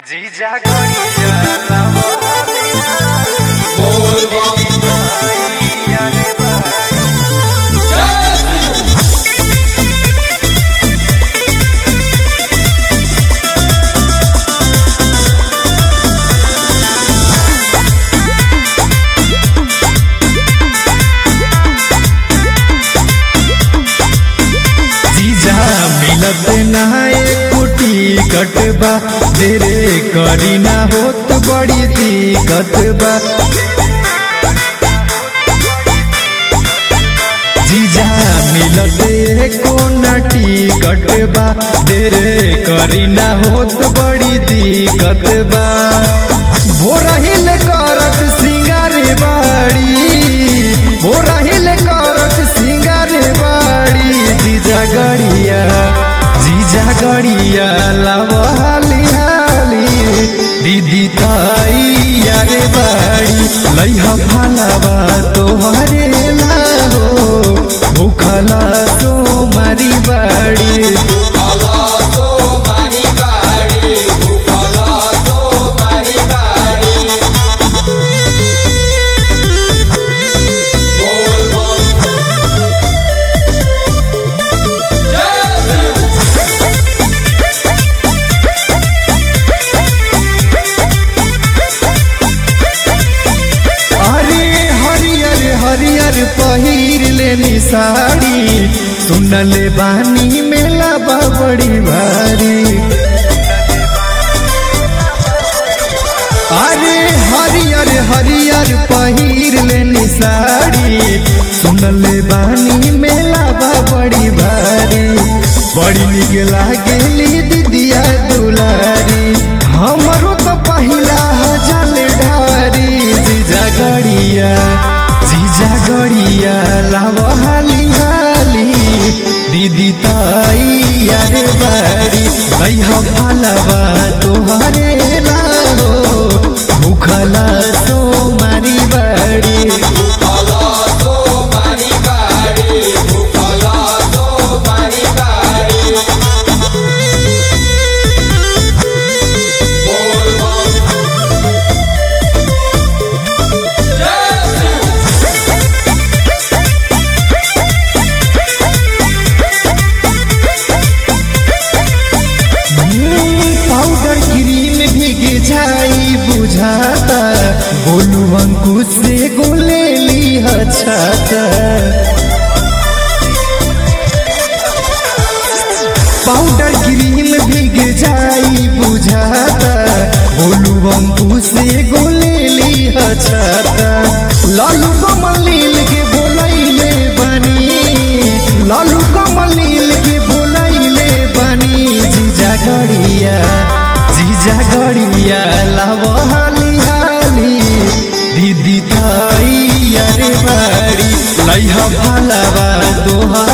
जीजा गड़िया लावा रे भाई जीजा मिलत ना कुटी कटबा तेरे करी ना होत बड़ी दिक्कत बा जीजा मिलत को नटी कटबा तेरे करी ना होत बड़ी दिक्कत बा भोरहिल करत सिंगार बाड़ी भोरहिल करत सिंगार बाड़ी जीजा गड़िया जीजा गड़िया लावा हाली हाली दीदी ताई यारे बाड़ी लइहा भालावा तोहरे लाहो भूखला तो मारी बाड़ी अरे हरियर हरियर पहिर लेनी साड़ी सुनले बानी मेला बा बड़ी भारी अरे हरियर हरियर पहिर लेनी साड़ी सुनले बानी मेला बा बड़ी भारी बड़ी निक लागेली दीदिया दुलारी हमरो तो पहिला जल ढारी जीजा गड़िया जीजा गड़िया लाव हाली हाली दीदी ताई यारे बारी भैया भालवा तोहरे लाहो भूखला तो मारी बाड़ी पाउडर क्रीम भीग जाई बुझाता बोलू अंकुश से गोले ली छाता पाउडर क्रीम भीग जाई बुझाता बोलू अंकुश से गोले ली छाता लालू कमलील के बोलैले बनी लालू कमलील के बोलैले बनी जीजा गड़िया जीजा गड़िया लाव हाली हाली दीदी ताई अरे बाड़ी लइहा भालावा दोहा